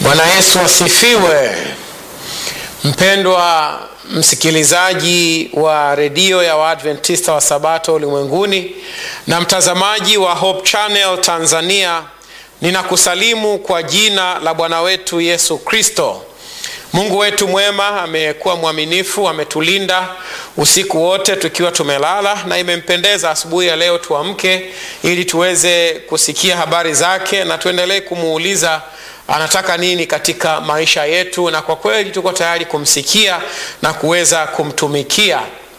Bwana Yesu asifiwe. Mpendwa msikilizaji wa redio ya Waadventista wa Sabato ulimwenguni na mtazamaji wa Hope Channel Tanzania, ninakusalimu kwa jina la Bwana wetu Yesu Kristo. Mungu wetu mwema amekuwa mwaminifu, ametulinda usiku wote tukiwa tumelala, na imempendeza asubuhi ya leo tuamke ili tuweze kusikia habari zake na tuendelee kumuuliza anataka nini katika maisha yetu, na kwa kweli tuko tayari kumsikia na kuweza kumtumikia.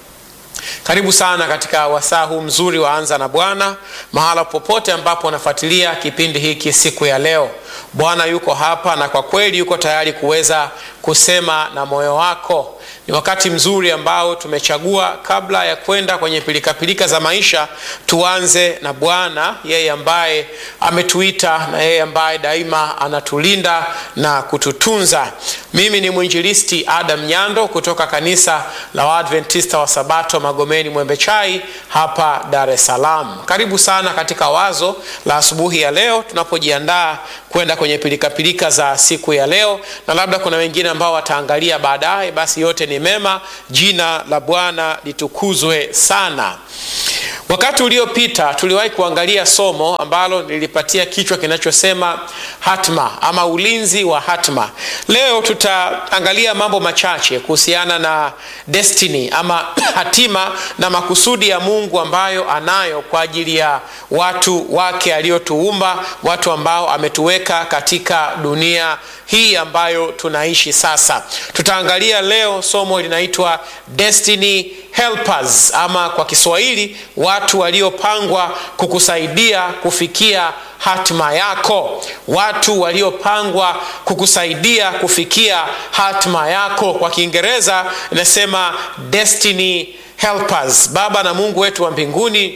Karibu sana katika wasaa huu mzuri wa Anza na Bwana, mahala popote ambapo unafuatilia kipindi hiki siku ya leo. Bwana yuko hapa na kwa kweli yuko tayari kuweza kusema na moyo wako. Ni wakati mzuri ambao tumechagua kabla ya kwenda kwenye pilikapilika za maisha, tuanze na Bwana, yeye ambaye ametuita na yeye ambaye daima anatulinda na kututunza. Mimi ni mwinjilisti Adam Nyando kutoka kanisa la Waadventista wa Sabato Magomeni Mwembe Chai hapa Dar es Salaam. Karibu sana katika wazo la asubuhi ya leo tunapojiandaa kwenda kwenye pilikapilika za siku ya leo, na labda kuna wengine ambao wataangalia baadaye. Basi yote ni mema, jina la Bwana litukuzwe sana. Wakati uliopita tuliwahi kuangalia somo ambalo nilipatia kichwa kinachosema hatma ama ulinzi wa hatma. Leo tutaangalia mambo machache kuhusiana na destiny ama hatima na makusudi ya Mungu ambayo anayo kwa ajili ya watu wake aliotuumba, watu ambao ametuweka katika dunia hii ambayo tunaishi sasa. Tutaangalia leo somo linaitwa destiny helpers ama kwa Kiswahili watu waliopangwa kukusaidia kufikia hatima yako, watu waliopangwa kukusaidia kufikia hatima yako. Kwa Kiingereza inasema destiny helpers. Baba na Mungu wetu wa mbinguni,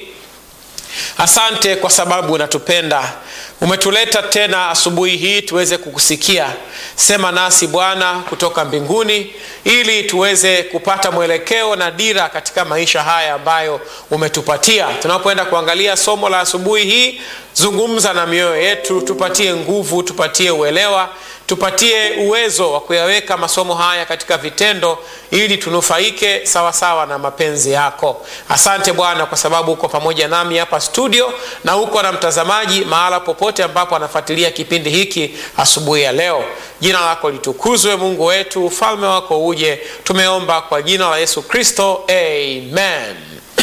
asante kwa sababu unatupenda umetuleta tena asubuhi hii tuweze kukusikia. Sema nasi Bwana kutoka mbinguni, ili tuweze kupata mwelekeo na dira katika maisha haya ambayo umetupatia. Tunapoenda kuangalia somo la asubuhi hii, zungumza na mioyo yetu, tupatie nguvu, tupatie uelewa, tupatie uwezo wa kuyaweka masomo haya katika vitendo, ili tunufaike sawasawa na mapenzi yako. Asante Bwana kwa sababu uko pamoja nami hapa studio na uko na mtazamaji mahala popote ambapo anafuatilia kipindi hiki asubuhi ya leo. Jina lako litukuzwe, Mungu wetu, ufalme wako uje. Tumeomba kwa jina la Yesu Kristo, amen.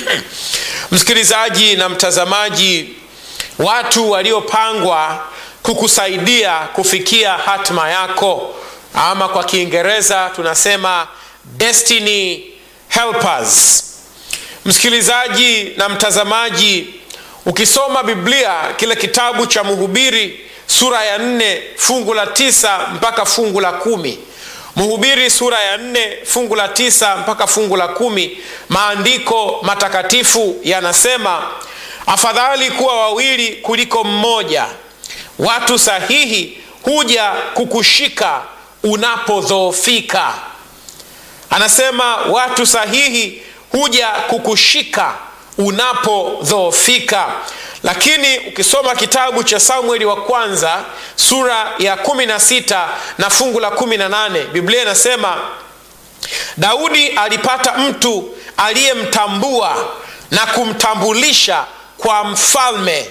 Msikilizaji na mtazamaji, watu waliopangwa kukusaidia kufikia hatima yako, ama kwa Kiingereza tunasema destiny helpers. Msikilizaji na mtazamaji, ukisoma Biblia kile kitabu cha Mhubiri sura ya nne fungu la tisa mpaka fungu la kumi Mhubiri sura ya nne fungu la tisa mpaka fungu la kumi maandiko matakatifu yanasema, afadhali kuwa wawili kuliko mmoja, watu sahihi huja kukushika unapodhoofika. Anasema watu sahihi huja kukushika unapodhoofika. Lakini ukisoma kitabu cha Samueli wa kwanza sura ya kumi na sita na fungu la kumi na nane Biblia inasema Daudi alipata mtu aliyemtambua na kumtambulisha kwa mfalme,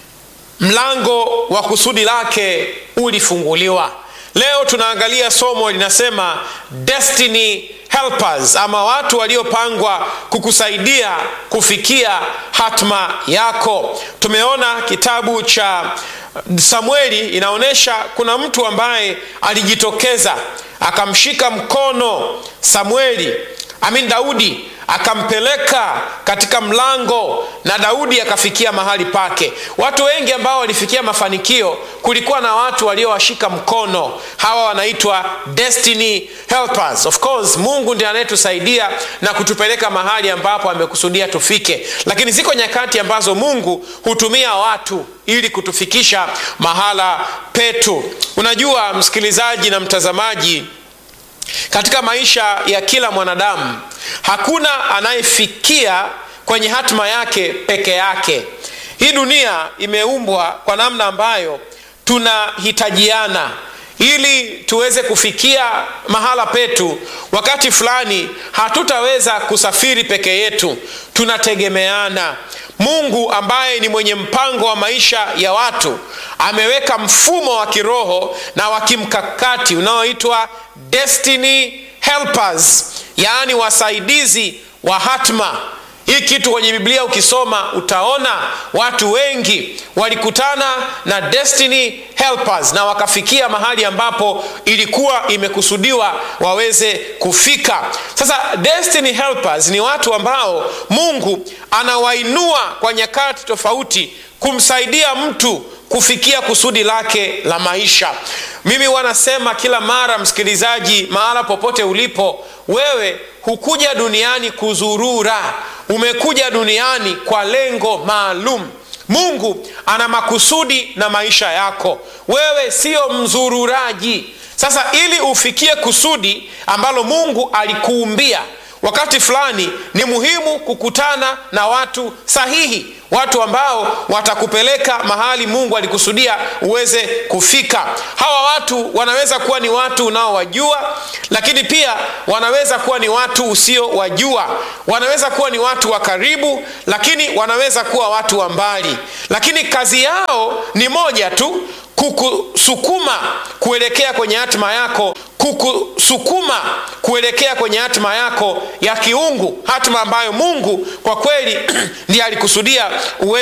mlango wa kusudi lake ulifunguliwa. Leo tunaangalia somo linasema destiny helpers ama watu waliopangwa kukusaidia kufikia hatma yako. Tumeona kitabu cha Samueli inaonyesha kuna mtu ambaye alijitokeza akamshika mkono Samueli amin Daudi akampeleka katika mlango na Daudi akafikia mahali pake. Watu wengi ambao walifikia mafanikio, kulikuwa na watu waliowashika mkono. Hawa wanaitwa destiny helpers. Of course Mungu ndiye anayetusaidia na kutupeleka mahali ambapo amekusudia tufike, lakini ziko nyakati ambazo Mungu hutumia watu ili kutufikisha mahala petu. Unajua msikilizaji na mtazamaji, katika maisha ya kila mwanadamu hakuna anayefikia kwenye hatima yake peke yake. Hii dunia imeumbwa kwa namna ambayo tunahitajiana ili tuweze kufikia mahala petu wakati fulani hatutaweza kusafiri peke yetu tunategemeana mungu ambaye ni mwenye mpango wa maisha ya watu ameweka mfumo wa kiroho na wa kimkakati unaoitwa destiny helpers yaani wasaidizi wa hatma hii kitu kwenye biblia ukisoma utaona watu wengi walikutana na destiny helpers na wakafikia mahali ambapo ilikuwa imekusudiwa waweze kufika sasa destiny helpers ni watu ambao mungu anawainua kwa nyakati tofauti kumsaidia mtu kufikia kusudi lake la maisha mimi wanasema kila mara msikilizaji mahala popote ulipo wewe hukuja duniani kuzurura umekuja duniani kwa lengo maalum mungu ana makusudi na maisha yako wewe sio mzururaji sasa ili ufikie kusudi ambalo mungu alikuumbia wakati fulani ni muhimu kukutana na watu sahihi watu ambao watakupeleka mahali mungu alikusudia uweze kufika hawa watu wanaweza kuwa ni watu unaowajua lakini pia wanaweza kuwa ni watu usiowajua wanaweza kuwa ni watu wa karibu lakini wanaweza kuwa watu wa mbali lakini kazi yao ni moja tu kukusukuma kuelekea kwenye hatima yako kukusukuma kuelekea kwenye hatima yako ya kiungu hatima ambayo mungu kwa kweli ndiye alikusudia uwe